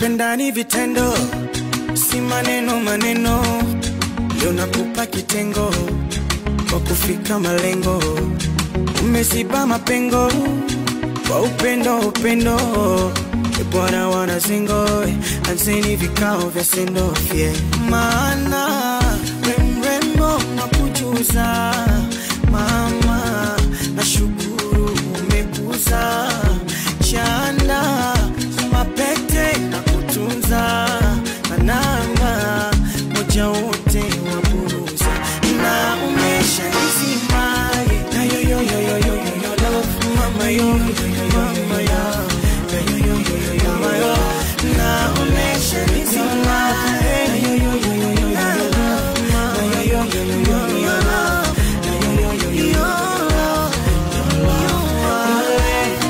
Kupendani vitendo, si maneno maneno. Leo nakupa kitengo kwa kufika malengo. Umeziba mapengo kwa upendo upendo. E Bwana wanazingo, anzeni vikao vya sendo fye, maana we mrembo nakujuza mama, nashukuru umekuza chanda mapete na kutunza manamba moja wote waburuza na umesha nizimaye na yo yo yo yo yo yo yo love mama yo yo yo yo mama yo yo yo yo yo yo yo mama yo na umesha nizimaye na yo yo yo yo yo yo yo love mama yo yo yo yo yo yo yo love na yo yo yo yo yo yo love yo love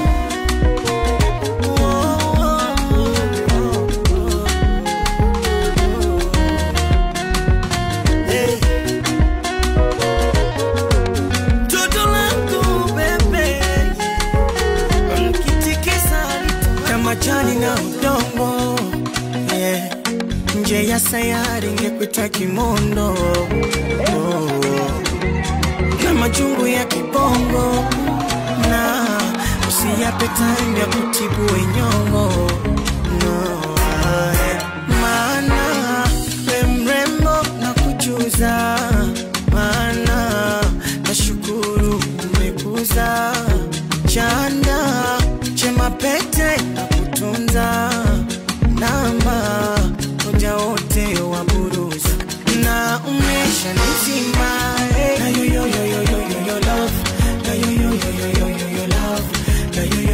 Toto langu bebe, ukitikisa kama jani na udongo yeah. Nje ya sayari ingekuita kimondo oh. Na majungu ya kibongo na usiyape time ya kutibu wenyongo no. yeah. Maana we mrembo na kujuza maana nashukuru umekuza chanda chema pete na kutunza namba moja wote wa buruza na umesha nizima eh. na yo yo yo yo yo yo yo love na yo yo yo yo yo yo yo love na yo yo